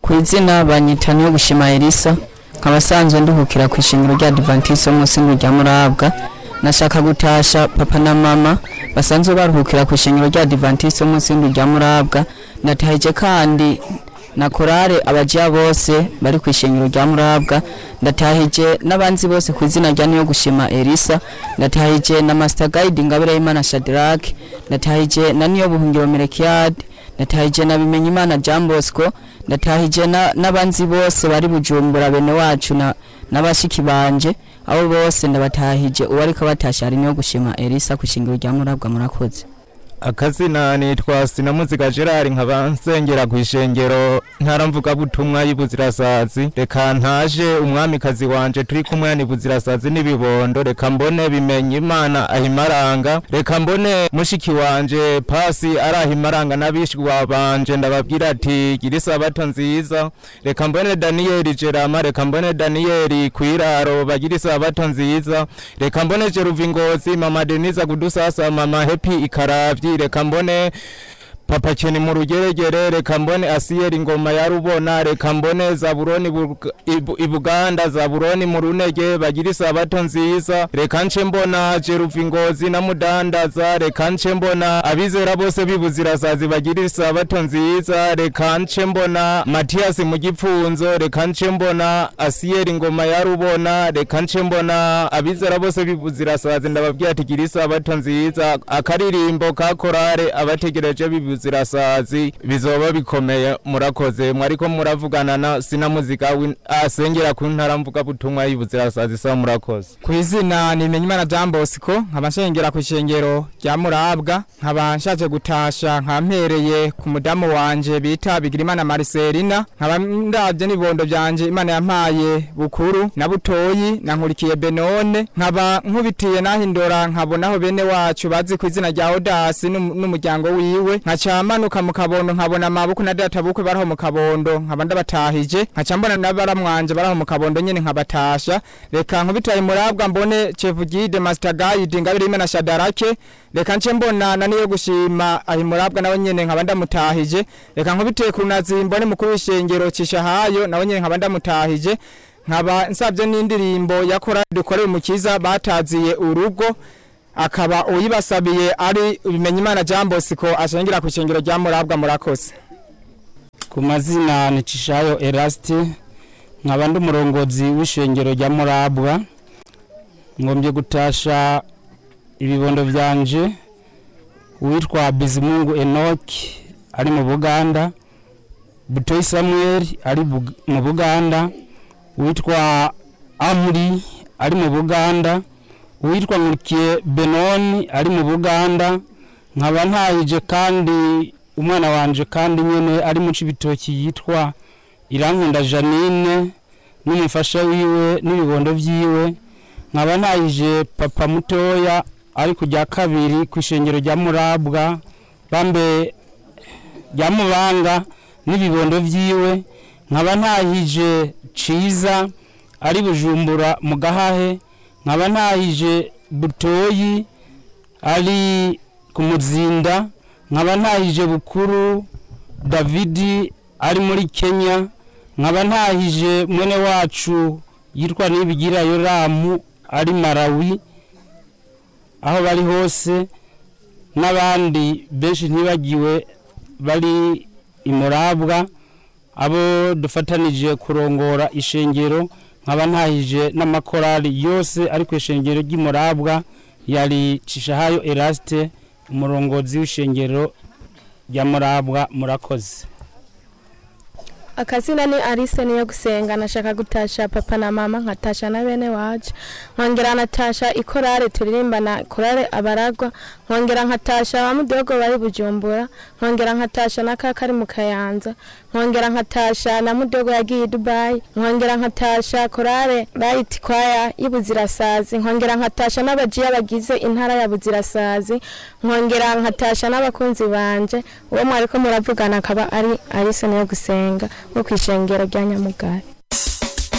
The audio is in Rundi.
ku izina banyita niyo gushima Elisa nkaba sanzwe nduhukira ku ishingiro rya Adventiste wo munsi rya Murabwa nashaka gutasha papa na mama basanzwe baruhukira ku ishingiro rya Adventiste wo munsi rya Murabwa natahije kandi na korale abajiya bose bari ku ishingiro rya Murabwa ndatahije n'abanzi bose ku izina rya niyo gushima Elisa ndatahije na Master Guide Ngabire y'Imana Shadrach ndatahije na niyo buhungiro Merekiade ndatahije na bimenye imana Jean Bosco ndatahije na- n'abanzi bose bari bujumbura bene wacu na n'abashiki banje abo bose ndabatahije uwo ariko batasha ari niyo gushima Elisa ku shingiro rya Murabwa murakoze akazina nitwa sinamuziga gerard nkaba nsengera ku ishengero ntaramvuga butumwa y'ibuzirasazi reka ntaje umwamikazi wanje turi kumwe ni buzirasazi n'ibibondo reka mbone bimenye imana ahimaranga reka mbone mushiki wanje pasi ari ahimaranga n'abishwa banje ndababwira ati gira isabato nziza reka mbone daniyeli jerama reka mbone daniyeli kwiraro bagira isabato nziza reka mbone jeruva ingozi mama denise kudusasa mama hepi ikaravyi reka mbone papa keni mu rugeregere reka mbone asiyeri ngoma ya rubona reka mbone zaburoni Bug- Ibu- ibuganda zaburoni mu runege bagira isabato nziza reka nce mbona jeruva ingozi na mudandaza reka nce mbona abizera bose bibuzirasazi bagira isabato nziza reka nce mbona matiyasi mu gipfunzo reka nce mbona asiyeri ngoma ya rubona reka nce mbona abizera bose bibuzirasazi ndababwira ati gira isabato nziza akaririmbo ka korale abategereje bibuzirasazi bizoba bikomeye murakoze mwariko muravugana na sinamuzika w'in- asengera ku ntara mvuga butumwa y'ibuzirasazi sa murakoze ku izina ni Bimenyimana Jean Bosco nkaba nshengera ku ishengero rya Murabwa nkaba nshaje gutasha nkampereye ku mudamu wanje bita Bigirimana Marcelina nkaba ndavye n'ibondo byanje Imana yampaye bukuru na butoyi na nkurikiye Benone nkaba nkubitiye nahindura nkabonaho bene wacu bazi ku izina rya Odasi n'um- n'umuryango wiwe nkaca manuka mu kabondo nkabona amaboko na data bukwe baraho mu kabondo nkaba ndabatahije nkaca mbona n'abaramwanje baraho mu kabondo nyene nkabatasha reka nkubitaye murabwa mbone Chevugide Master Guide ngabire imena Shadarake reka nce mbona na niyo gushima ahi murabwa nawe nyene nkaba ndamutahije reka nkubiteye ku nazi mbone mukuru w'ishengero cishahayo nawe nyene nkaba ndamutahije nkaba nsabye n'indirimbo yakora dukorera umukiza bataziye urugo akaba uyibasabiye ari Bimenyimana Jean Bosco ashengera ku ishengero rya Murabwa murakoze ku mazina ni Cishayo Eraste nkaba ndi umurongozi w'ishengero rya Murabwa ngombye gutasha ibibondo byanje uwitwa Bizimungu Enoch ari mu Buganda Butoyi Samuel ari Bug- mu Buganda uwitwa Amuri ari mu Buganda uwitwa Nkurikiye Benoni ari mu Buganda nkaba ntahije kandi umwana wanje kandi nyene ari mu cibitoki yitwa Irankunda Janine n'umufasha wiwe n'ibibondo vyiwe nkaba ntahije papa mutoya ari kujya kabiri ku ishengero rya Murabwa bambe rya Mubanga n'ibibondo vyiwe nkaba ntahije ciza ari bujumbura mu gahahe nkaba ntahije butoyi ari ku muzinda nkaba ntahije bukuru davidi ari muri kenya nkaba ntahije mwene wacu yitwa nibigira yoramu ari marawi aho bari hose n'abandi benshi ntibagiwe bari imurabwa abo dufatanije kurongora ishengero nkaba ntahije n'amakorali yose ari ku ishengero ry'imurabwa yari cishahayo eraste umurongozi w'ishengero rya murabwa murakoze akazina ni Alice niyo gusenga nashaka gutasha papa na mama nkatasha na bene wacu nkongera natasha ikorale turirimbana korale abaragwa nkongera nkatasha ba mudogo bari bujumbura nkongera nkatasha na kaka ari mu kayanza nkongera nkatasha na mudogo yagiye i Dubai nkongera nkatasha korale right choir y'ibuzirasazi nkongera nkatasha n'abajiya bagize intara ya buzirasazi nkongera nkatasha n'abakunzi banje uwo mwariko muravugana akaba ari Alice niyo gusenga wo kwishengero rya Nyamugari